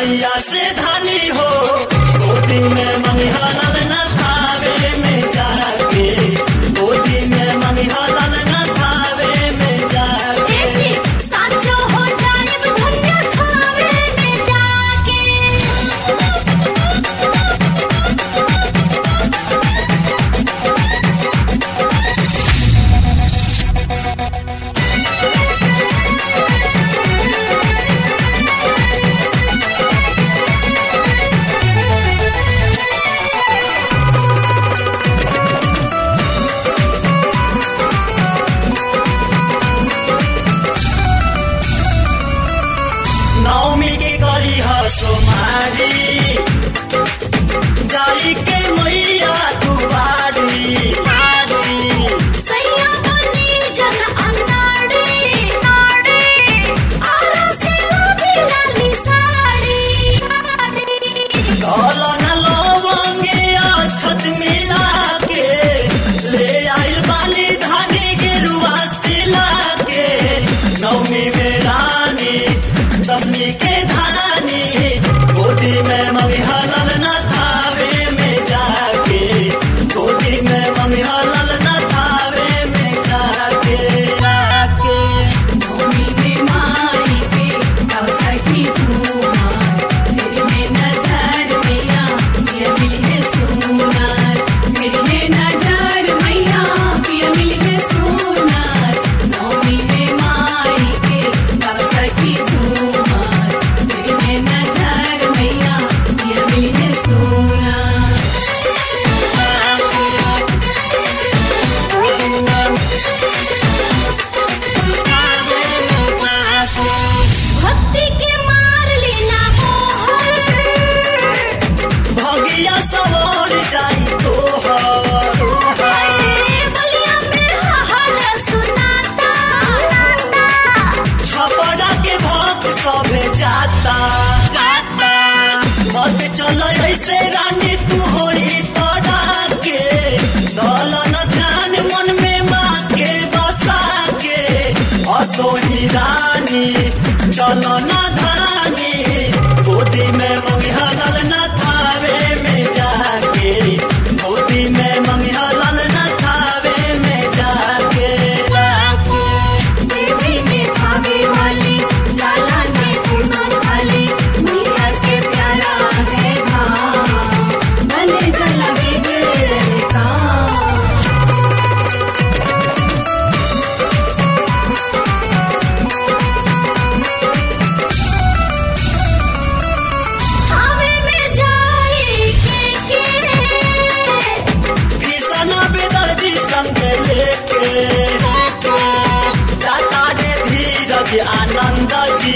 मैया से धानी हो गोदी में मंगिहा ललना थावे में जाके गोदी में मंगिहा ललना थावे में जाके जी साचो हो जाए धन्य खावे में जाके नौमी के गरी हसोमारी जाई के मैया दुबारी सैया बनी जन अनाड़ी नाड़ी आरा से लादी लाली साड़ी कलन लवंगे छत मिला के ले आइल बानी धानी के रुआ सिला के नौमी में रानी दसमी के धानी गोदी में ममिहल न थावे में जाके गोदी में ममिहल न थावे में जाके जाके भूमि पे माई के कवसा की झूमा मेरे में नजर मैया पिया मिली है सुनार मेरे में नजर मैया पिया मिली है सुनार भूमि पे माई के कवसा की झूमा मेरे में नजर मैया पिया मिली है सुनार भक्ति के मार लेना मोहर भगिया सवार जाई तोहर बलिया में हर सुनाता छपरा के भक्त सभे जाता जाता मत चल ऐसे रानी तू होई तोरा के दलन ध्यान मन में माँ के बसा के असोही रानी चलो न धानी गोदी में मंगिहल न थावे में जाके गोदी में मंगिहल न थावे में जाके जाके देवी में भावे वाली जाला ने कुमार वाली मैया के प्यारा है धाम भले जला बिगड़ल का हवे में जाए के के किसन बेदर्दी संग लेके जाता रे धीरज आनंद जी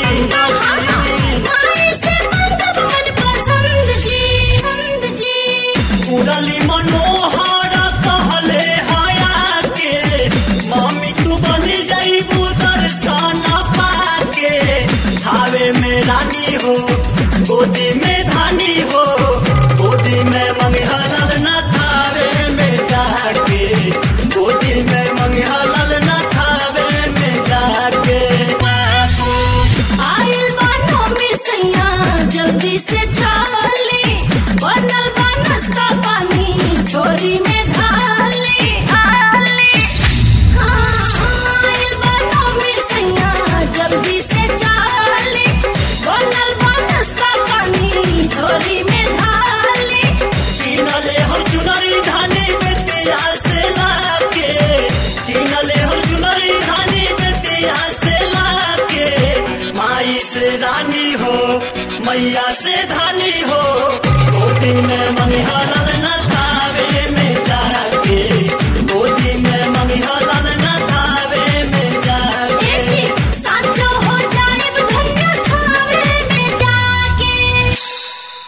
माई से मंद मन पसंद जी पसंद जी मुरली मनोहर कहले हया के मम्मी तू बन जाइबू दर्शन पाके थावे में रानी हो गोदी में धानी हो गोदी में मंगहल न थावे में जाके गोदी में मंगहल न थावे में जाके आइल बानो में सैया जल्दी से चाले बनल बा नाश्ता पानी छोरी में ढाले ढाले हाँ, आइल बानो में सैया जल्दी से चाले बनल बा नाश्ता पानी छोरी में ढाले किनले हम चुनरी धानी बेतिया से लाके किनले हम चुनरी धानी बेतिया से लाके माई से रानी हो मैया से धानी हो गोदी में मंगिहा ललना